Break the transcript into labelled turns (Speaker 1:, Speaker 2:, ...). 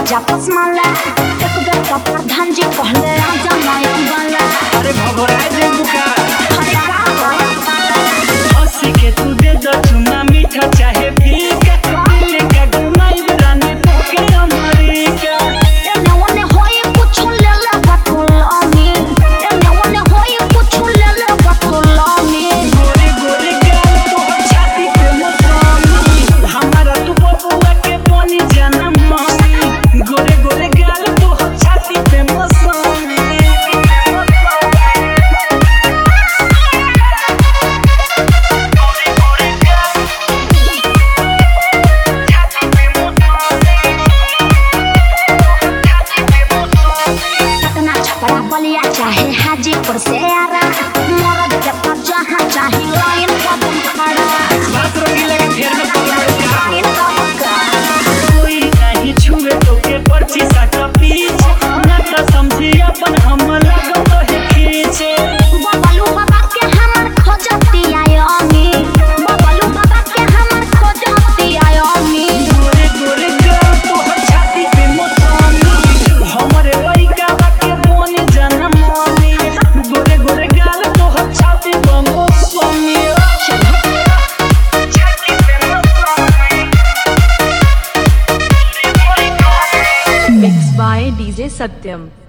Speaker 1: राजा पसमाला एक बेर का प्रधान जी कहले राजा नायक वाला
Speaker 2: अरे भगोराए दे बुका
Speaker 1: अरे का
Speaker 2: हंसी के तू दे दो चुना मीठा चाहे फीका दिल का घुमाई रानी तोके अमरीका
Speaker 1: एने ओने होई कुछ ले ले बटुल अमी एने ओने होई कुछ ले ले बटुल अमी
Speaker 2: गोरे गोरे गाल तोहर छाती पे मसामी हमारा तू बबुआ के बनी जाना मामी गोरे गोरे गाल तोहर छाती पे मसामी
Speaker 1: पटना छपरा बलिया चाहे हाजीपुर से आरा मरद के पर जहाँ चाहे लाइन कदम खड़ा
Speaker 2: बात रंगीला के फेर में पकड़ के
Speaker 1: लाइन कदम खड़ा
Speaker 2: कोई नहीं छुए तो के पर्ची साटा पीछ ना तो समझी अपन हम लगो है खींचे
Speaker 1: बबलू बाबा के हमर खोजती आयोमी बबलू बाबा के हमर खोजती आयोमी
Speaker 2: गोरे गोरे गाल तोहर छाती पे मसामी हमरे लइका के बनी जाना मामी गोरे गोरे गाल तोहर छाती पे मसामी छाती पे मसामी
Speaker 3: Mixed by DJ Satyam.